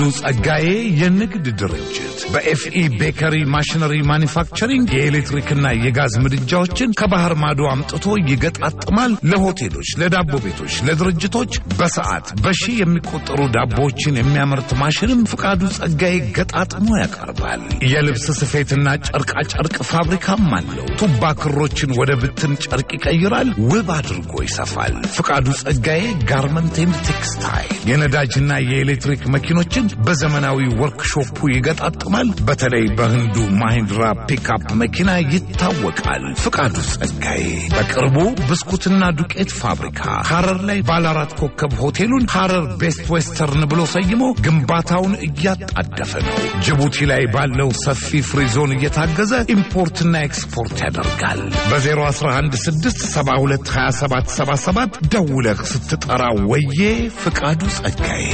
ጸጋዬ የንግድ ድርጅት በኤፍኢ ቤከሪ ማሽነሪ ማኒፋክቸሪንግ የኤሌክትሪክና የጋዝ ምድጃዎችን ከባህር ማዶ አምጥቶ ይገጣጥማል። ለሆቴሎች፣ ለዳቦ ቤቶች፣ ለድርጅቶች በሰዓት በሺህ የሚቆጠሩ ዳቦዎችን የሚያመርት ማሽንም ፍቃዱ ጸጋዬ ገጣጥሞ ያቀርባል። የልብስ ስፌትና ጨርቃ ጨርቅ ፋብሪካም አለው። ቱባ ክሮችን ወደ ብትን ጨርቅ ይቀይራል፣ ውብ አድርጎ ይሰፋል። ፍቃዱ ጸጋዬ ጋርመንት ኤንድ ቴክስታይል የነዳጅና የኤሌክትሪክ መኪኖችን በዘመናዊ ወርክሾፑ ይገጣጥማል። በተለይ በህንዱ ማሂንድራ ፒክአፕ መኪና ይታወቃል። ፍቃዱ ጸጋዬ በቅርቡ ብስኩትና ዱቄት ፋብሪካ ሐረር ላይ ባለ አራት ኮከብ ሆቴሉን ሐረር ቤስት ዌስተርን ብሎ ሰይሞ ግንባታውን እያጣደፈ ነው። ጅቡቲ ላይ ባለው ሰፊ ፍሪዞን እየታገዘ ኢምፖርትና ኤክስፖርት ያደርጋል። በ0116722777 ደውለህ ስትጠራ ወዬ ፍቃዱ ጸጋዬ